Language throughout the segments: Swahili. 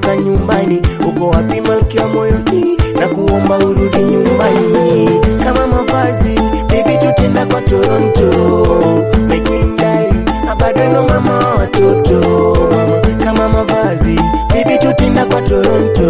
kutoka nyumbani. Uko wapi malkia moyoni, na kuomba urudi nyumbani. Kama mavazi baby, tutenda kwa Toronto, my queen darling, na bado ndo mama wa watoto. Kama mavazi baby, tutenda kwa Toronto,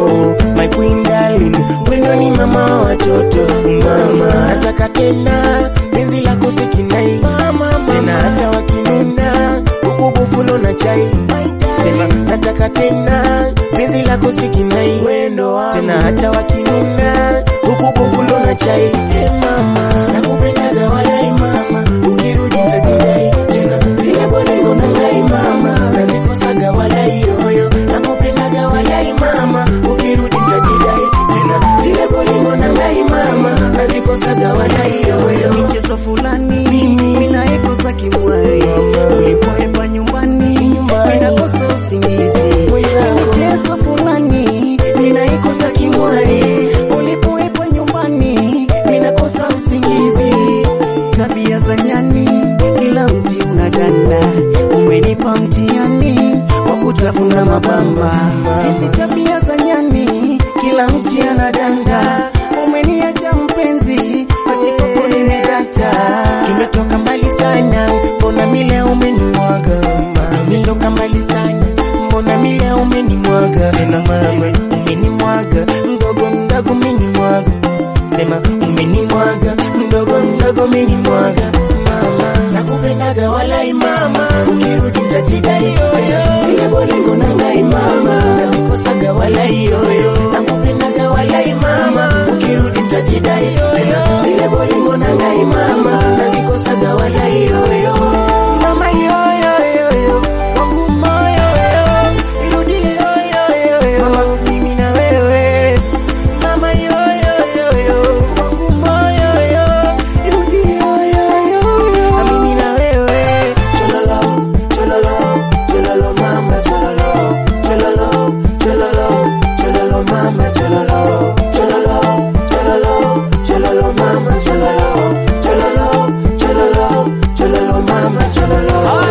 my queen darling, wendo ni mama wa watoto. Mama nataka tena penzi lako sikinai tena, hata wakinuna huku bufulo na chai sema nataka tena penzi lako sikinai tena, hata wakinuna huku bufulo na chai hey mama nakupendaga walai mama, ukirudi nitajidai tena, zile bolingo na ngai mama nazikosaga walai yoyo, nakupendaga walai mama, ukirudi nitajidai tena, zile bolingo na ngai mama nazikosaga walai yoyo. michezo fulani minaikosa kimwari ulipoemba nyumbani minakosa usingizi michezo fulani minaikosa kimwari ulipoemba nyumbani minakosa usingizi tabia za nyani kila mti unadanda umenipa mtihani wa kutafuna mabamba hizi tabia za nyani kila mti anadanda umeniacha mpenzi patipopo nimedata Tumetoka mbali sana, mbona mile umenimwaga mama? Tumetoka mbali sana, mbona mile umenimwaga tena mama? Umenimwaga mdogo mdogo, umenimwaga sema, umenimwaga mdogo mdogo, umenimwaga mama. Nakupendaga walai mama, ukirudi nitajidai yoyo, zile bolingo na ngai mama, nazikosaga walai yoyo. Nakupendaga walai mama, ukirudi nitajidai tena, zile bolingo na ngai mama, nazikosaga walai yoyo. Mama yoyo yoyo, wangu moyo yoyo, irudi yoyo yoyo, mama mimi na wewe Mama yo yo yo yo, wangu moyo yo, irudi yo yo yo yo, na mimi na wewe. Chololo, chololo, chololo mama, chololo, chololo, chololo, chololo mama, chololo, chololo, chololo, chololo mama, chololo, chololo, chololo, chololo mama, chololo.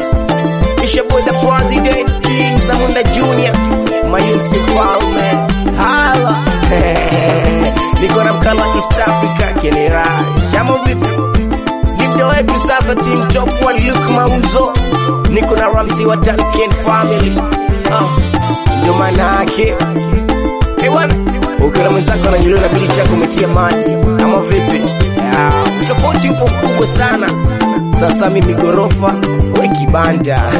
It's your boy the president King Zamunda Junior Mayumsi Mfalme Hala Niko na mkala East Africa Kenera Shamo vipi Dimdo wetu sasa team top one Luke Mauzo Niko na Ramsey wa Tanken family oh. Ndio maana yake Hey wana Ukiona mwenzako ananyuliwa na bili chako umetia maji ama vipi? Ah, Tofauti upo mkubwa sana. Sasa mimi gorofa, we kibanda.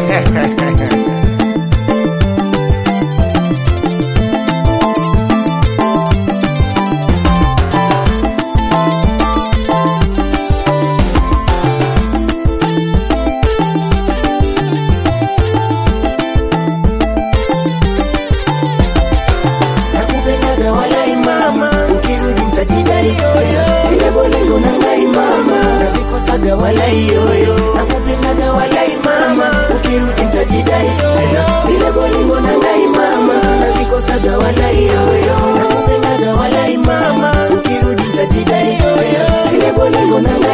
Nakupendaga walai mama, ukirudi nitajidai yoyo. Zile bolingo na ngai mama, nazikosaga walai yoyo. Nakupendaga walai mama, ukirudi nitajidai yoyo. Zile bolingo na ngai mama, nazikosaga walai yoyo. Nakupendaga walai mama, ukirudi nitajidai yoyo. Zile bolingo na ngai